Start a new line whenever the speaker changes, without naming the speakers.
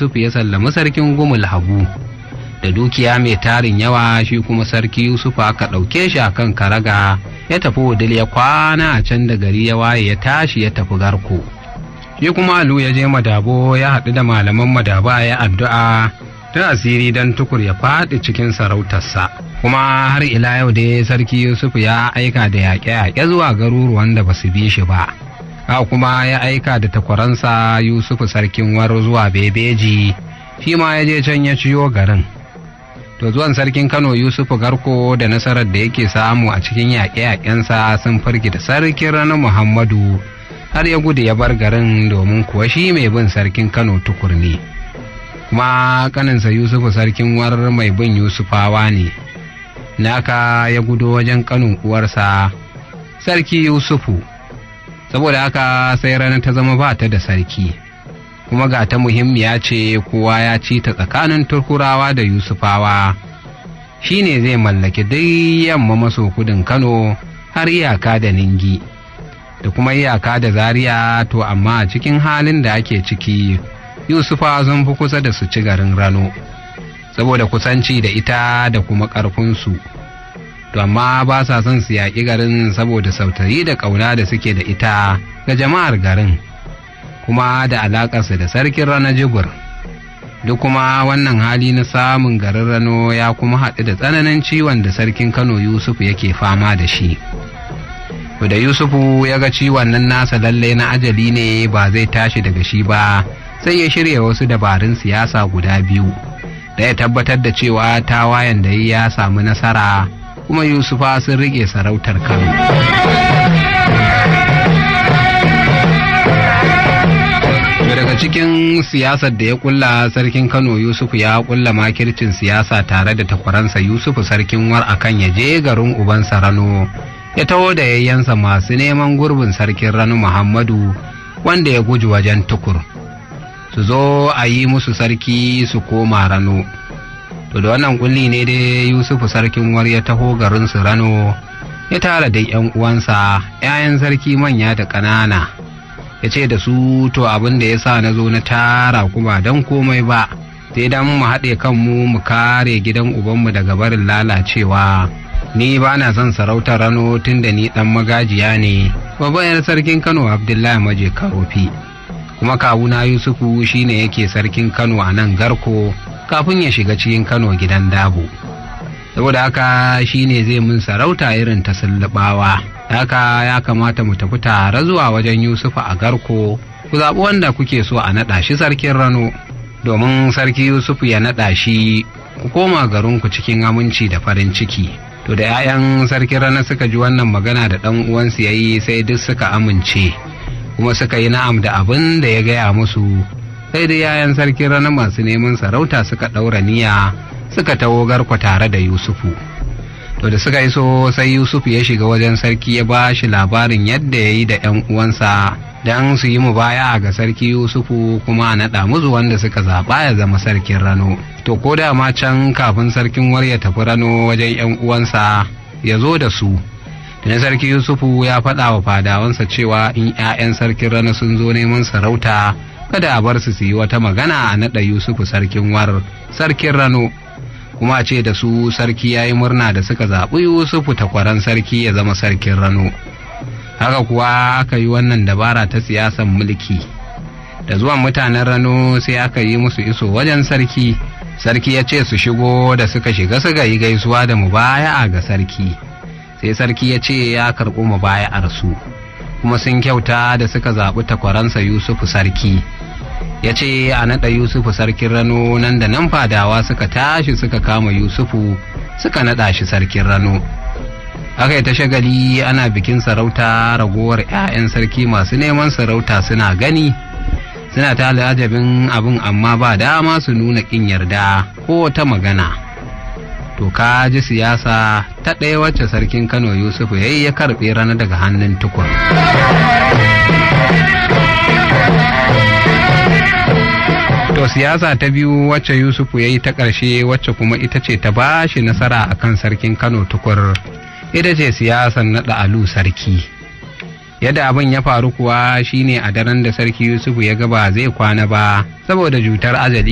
yusuf ya sallami sarkin gumul habu da dukiya mai tarin yawa shi kuma sarki yusuf aka ɗauke shi akan karaga ya tafi wudil ya kwana a can da gari ya waye ya tashi ya tafi garko shi kuma alu ya je madabo ya haɗu da malaman madaba ya addu'a ta asiri don tukur ya faɗi cikin sarautarsa kuma har ila yau dai sarki yusuf ya aika da yaƙe-yaƙe zuwa garuruwan da ba su bi shi ba haka kuma ya aika da takwaransa yusuf sarkin war zuwa bebeji shi ma ya je can ya ciyo garin to zuwan sarkin kano yusuf garko da nasarar da yake samu a cikin yaƙe-yaƙensa sun firgita sarkin ranar muhammadu har ya gudu ya bar garin domin kuwa shi mai bin sarkin kano tukur ne kuma kaninsa yusufu sarkin war mai bin yusufawa ne naka ya gudu wajen kanin uwarsa sarki yusufu saboda haka sai rana ta zama ba ta da sarki kuma ga ta muhimmiya ce kowa ya ci ta tsakanin turkurawa da yusufawa shi ne zai mallaki duk yamma maso kudin kano har iyaka da ningi da kuma iyaka da zaria to amma a cikin halin da ake ciki yusufa sun fi kusa da su ci garin rano saboda kusanci da ita da kuma ƙarfinsu to amma ba sa son su yaƙi garin saboda sautayi da ƙauna da suke da ita ga jama'ar garin kuma da alaƙarsa da sarkin rana jibir duk kuma wannan hali na samun garin rano ya kuma haɗu da tsananin ciwon da sarkin kano yusuf yake fama da shi da yusufu ya ga ciwon nan nasa lalle na ajali ne ba zai tashi daga shi ba sai ya shirya wasu dabarun siyasa guda biyu da ya tabbatar da cewa tawayen da ya samu nasara kuma yusufa sun rike sarautar kano daga cikin siyasar da ya kulla sarkin kano yusufu ya kulla makircin siyasa tare da takwaransa yusufu sarkin war akan ya je garin ubansa rano ya taho da yayyansa masu neman gurbin sarkin rano muhammadu wanda ya guji wajen tukur su zo a yi musu sarki su koma rano to da wannan kulli ne dai yusufu sarkin war ya taho garin su rano ya tara da yan uwansa 'ya'yan sarki manya da ƙanana ya ce da su to abin da ya sa na zo na tara kuma don komai ba sai dan mu haɗe kanmu mu kare gidan ubanmu daga barin lalacewa ni ba na son sarautar rano tun da ni ɗan magajiya ne babban sarkin kano abdullahi maje karofi kuma kawuna yusufu shine yake sarkin kano a nan garko kafin ya shiga cikin kano gidan dabo saboda haka shine zai mun sarauta irin ta sullubawa haka ya kamata mu tafi tare zuwa wajen yusufu a garko ku zaɓi wanda kuke so a naɗa shi sarkin rano domin sarki yusufu ya naɗa shi ku koma garinku cikin aminci da farin ciki to da 'ya'yan sarkin rana suka ji wannan magana da ɗan uwansu ya yi sai duk suka amince kuma suka yi na'am da abin da ya gaya musu sai da 'ya'yan sarkin rana masu neman sarauta suka ɗaura niyya suka tawo garko tare da yusufu to da suka iso sai yusufu ya shiga wajen sarki ya ba shi labarin yadda ya yi da 'yan uwansa don su yi mubaya ga sarki yusufu kuma a naɗa musu wanda suka zaɓa ya zama sarkin rano to ko da ma can kafin sarkin war ya tafi rano wajen 'yan uwansa ya zo da su da sarki yusufu ya faɗa wa fadawansa cewa in 'ya'yan sarkin rano sun zo neman sarauta kada a bar su su yi wata magana a naɗa yusufu sarkin war sarkin rano kuma ce da su sarki ya yi murna da suka zaɓi yusufu takwaran sarki ya zama sarkin rano haka kuwa aka yi wannan dabara ta siyasan mulki da zuwan mutanen rano sai aka yi musu iso wajen sarki sarki ya ce su shigo da suka shiga suka yi gaisuwa da mubaya'a ga sarki sai sarki ya ce ya karɓi mubaya'ar su kuma sun kyauta da suka zaɓi takwaransa yusufu sarki ya ce a naɗa yusufu sarkin rano nan da nan fadawa suka tashi suka kama yusufu suka naɗa shi sarkin rano aka yi ta shagali ana bikin sarauta ragowar 'ya'yan sarki masu neman sarauta suna gani suna ta ajabin abin amma ba dama su nuna ƙin yarda ko ta magana to ka ji siyasa ta ɗaya wacce sarkin kano yusufu ya yi ya karɓe rana daga hannun tukur To siyasa ta biyu wacce Yusufu ya yi ta ƙarshe wacce kuma ita ce ta ba shi nasara a kan sarkin Kano tukur ita ce siyasar naɗa alu sarki. Yadda abin ya faru kuwa shine a daren da sarki Yusufu ya gaba zai kwana ba saboda jutar ajali